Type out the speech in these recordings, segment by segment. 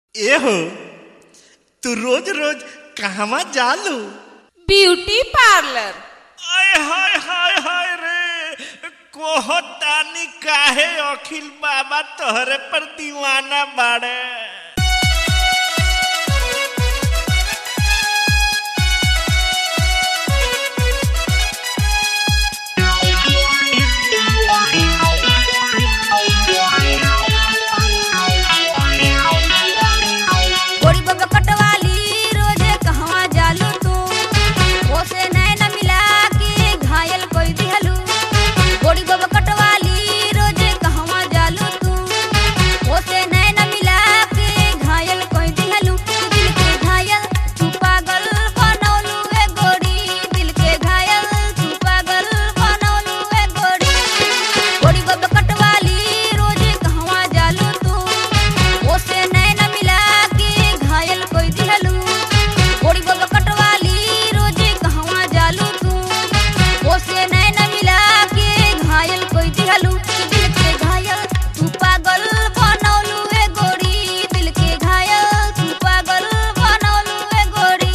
एहो तू रोज रोज कहवा जालू ब्यूटी पार्लर आय हाय हाय हाय रे कोहतानी काहे अखिल बाबा तोहरे पर दीवाना बाड़े गोरी बब कटवाली रोजे कहवा जालू तू ओसे नैन मिला के घायल कोई दिहलू गोरी बब कटवाली रोजे कहवा जालू तू ओसे नैन मिला के घायल कोई दिहलू तू दिल के घायल तू पागल बनौलू ए गोरी दिल के घायल तू पागल बनौलू ए गोरी गोरी बब कटवाली रोजे कहवा जालू तू ओसे नैन मिला के घायल कोई दिहलू गोरी बब कटवाली रोजे कहवा जालू तू ओसे नैन मिला के घायल कोई दिहलू तू दिल के घायल तू पागल बनौलू ए गोरी दिल के घायल तू पागल बनौलू ए गोरी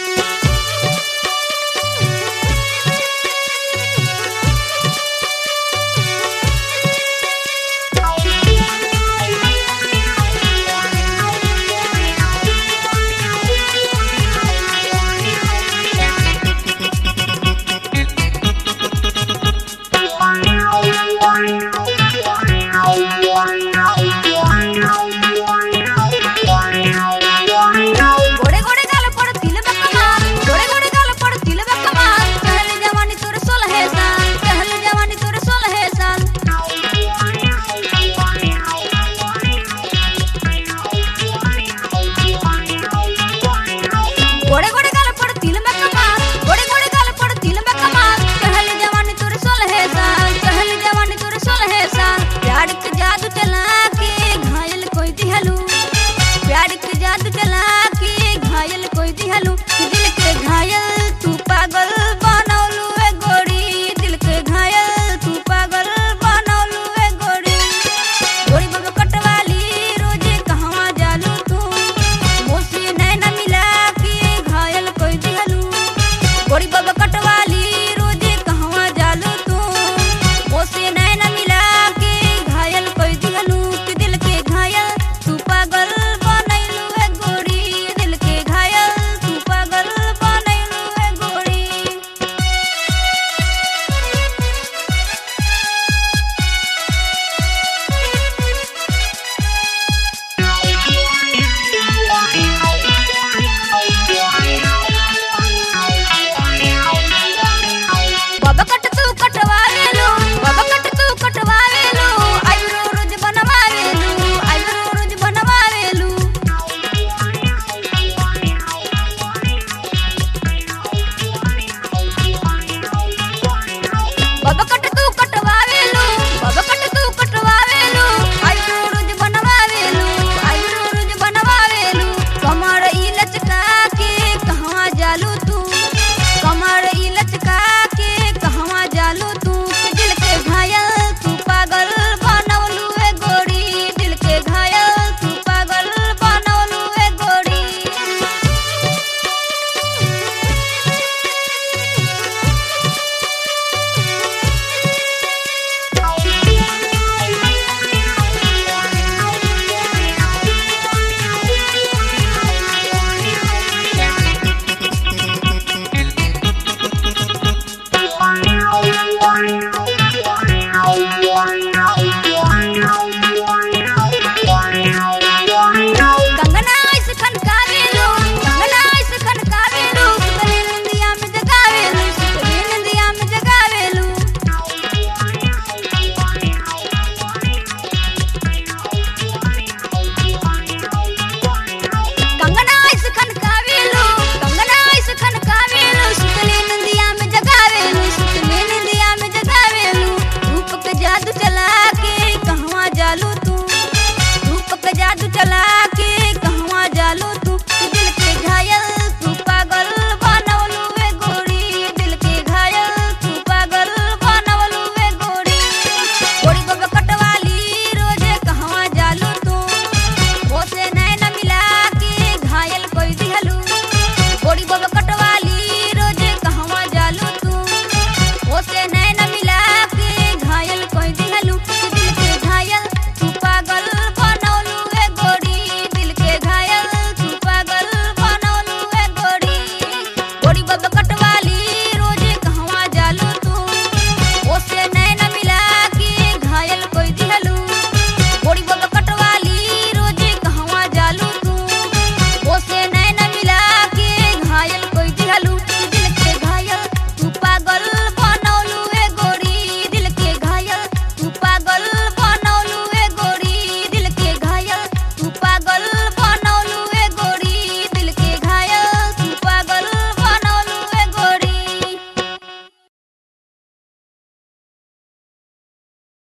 गोड़े गोड़े गाल पड़ तिल बकमा गोड़े गोड़े गाल पड़ तिल बकमा कहल जवानी तोरे सोलह साल कहल जवानी तोरे सोलह साल गोड़े गोड़े गाल पड़ तिल बकमा गोड़े गोड़े गाल पड़ तिल बकमा कहल जवानी तोरे सोलह साल कहल जवानी तोरे सोलह साल प्यार के जादू चला के घायल कोई दिहलू प्यार के जादू चला